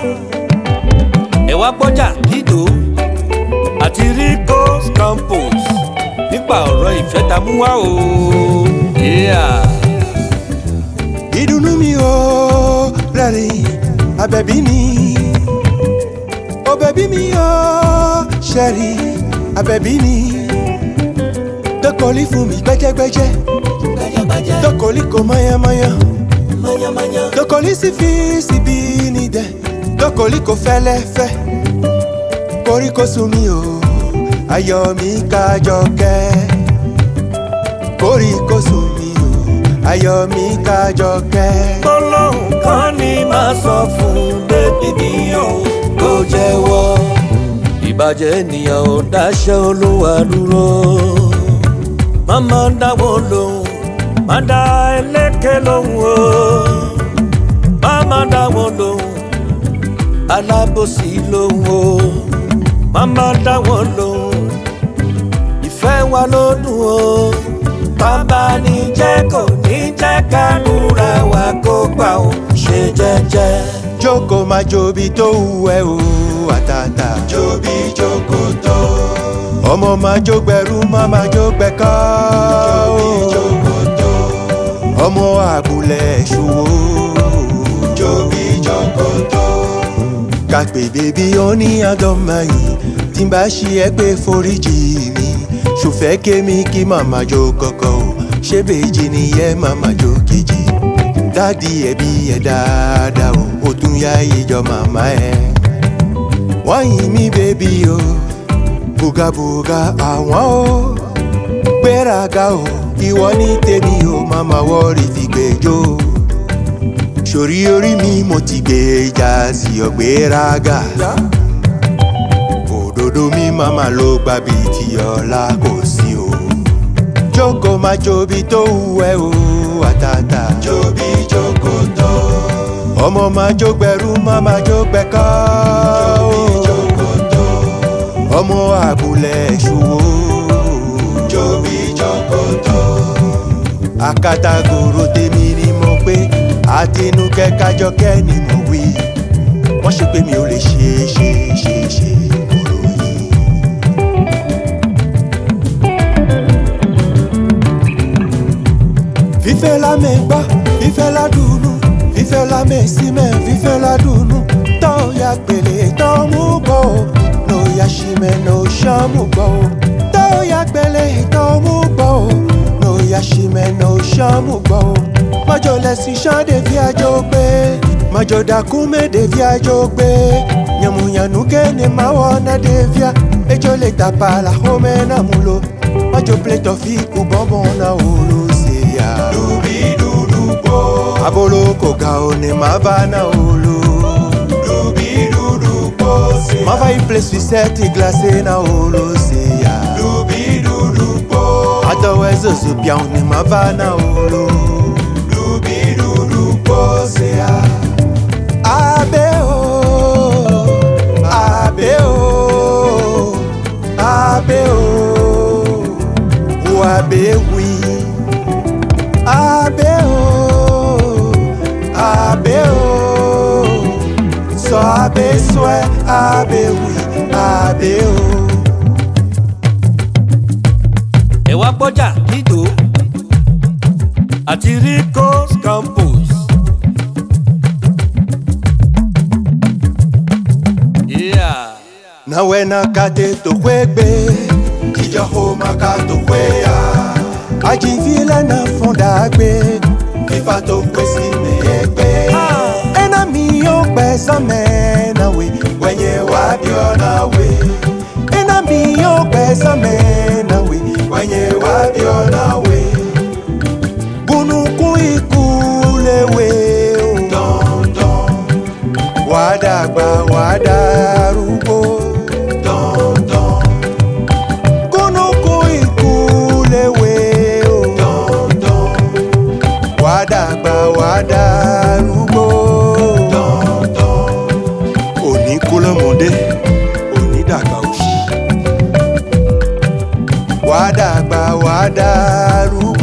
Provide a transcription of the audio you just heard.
ẹ wá gbọ́jà dídò àti rico campus nípa ọ̀rọ̀ ìfẹ́ ta mú wá o. Yeah. ìdùnnú mi ò rẹ́rìn abẹ́bí ni òbẹ̀bí mi ò ṣẹ̀rì abẹ́bí ni dọ́kọ̀lì fún mi gbẹ́jẹ́gbẹ́jẹ́ dọ́kọ̀lì kò mọ́yánmọ́yán dọ́kọ̀lì sì fi síbi ní dẹ̀ dọ́kọ̀lì kò fẹ́lẹ́fẹ́ koríko sùn mi ò ayọ̀ mi kájọ kẹ́ koríko sùn mi ò ayọ̀ mi kájọ kẹ́. gbólóhùn kan ní máa sọ fún bébí mi o kó jẹ́wọ́ ìbàjẹ́ ènìyàn ò dáṣẹ́ olúwa dúró má máa dáwọ́ lóhùn má dá ẹlẹ́kẹ̀ lóhùn o má máa dáwọ́ lóhùn alábòsí lóhùn o má máa dáwọ́ lóhùn ìfẹ́ wa ló dùn o bàbá ní jẹ́ kò ní jẹ́ kádùrà wa kó gbà ó ṣe jẹ́jẹ́. jókòó máa jobi tó wù ẹ́ o àtàtà. jobi jókòó tó. ọmọ máa jó gbẹrú má máa jó gbẹkọ́. jobi jókòó tó. ọmọ àbúlẹ̀ ṣòwò. jobi jókòó tó. kàpè bèbí ó ní àdọ́mà yìí tí n bá ṣe ẹ pé foríjì mi ṣòfẹ́ kémi kí màmá jó kọ́kọ́ o ṣé bèjì nìyẹn màmá jó kejì dádì ẹbí ẹ dáadáa o ó tún yá ìjọ màmá ẹ. wọ́n yìn mí bébí o bùgàbùgà àwọn o gbéraga o ìwọ ní tèmi o màmá wọ́ọ̀rì fi gbẹjọ́ sórí orí mi mo ti gbé ìjà sí ọ̀gbéraga òdodo mi màmá ló gbà bí ti ọ̀la kò sí o jókòó máa jobi tó wù ẹ́ o àtàtà. jobi jókòó tó. ọmọ máa jó gbẹrú má máa jó gbẹkọ́. jobi jókòó tó. ọmọ àbúlẹ̀ ṣòwò. jobi jókòó tó. àkàtàgòrò tèmi ni mo pé àtinúkẹ́ kájọkẹ́ ni mo wí. wọ́n ṣe pé mi ò lè ṣe ṣe ṣe ṣe kúrò yìí. fífẹ́ la mẹ́ gbọ́ fífẹ́ la dùnú fífẹ́ la mẹ́ símẹ́ fífẹ́ la dùnú tọ́ ya gbèlè tọ́ mú gbọ́ o ló ya símẹ́ ló ṣọ́ mú gbọ́ o tọ́ ya gbèlè tọ́ mú gbọ́ o ló ya símẹ́ ló ṣọ́ mú gbọ́ o mọ́jọ lẹ́sìn ṣán dèbí àjọ gbé mọ́jọ dàkúmẹ́ dèbí àjọ gbé nyẹ̀mùyànú kéne máa wọ̀ ọ́nà dèbíà ejò lè tàpá la hómẹ́ náà mú lo mọ́jọ plétọ̀ fi kú bọ́bọ̀ náà wò ló ṣe ya. Dubi dudu po. Abolo koga one mavana olo. Dubi dudu po. Mava i place we set i glace na olo se ya. Dubi dudu po. Otherwise ozu pia one mavana olo. Dubi dudu po se ya. Abe o. Abe o. Abe o. Wabe wi. Abe o, abe o, sọ abe sọẹ, abe wi, abe o. ẹ wá gbọ́jà dídò àti rico campus. Yeah. Nawe na kate to kwegbe, kija homa ka to kweya. Ajivile na funda gbe, fifa to kwesi me egbe. Ena mi o gbe same na we, wenye wabi ona we. Ena mi o gbe same na we, wenye wabi ona we. Gunukun ikú lewe o. Dandan. Wàá dàgbà wàá darúgbó. Dandan. Gunukun ikú lewe o. Dandan. Wàá dàgbà wàá darúgbó. Dandan. Òní kú lọ́mọdé, òní dàgbà òṣì. Wàá dàgbà wàá darúgbó.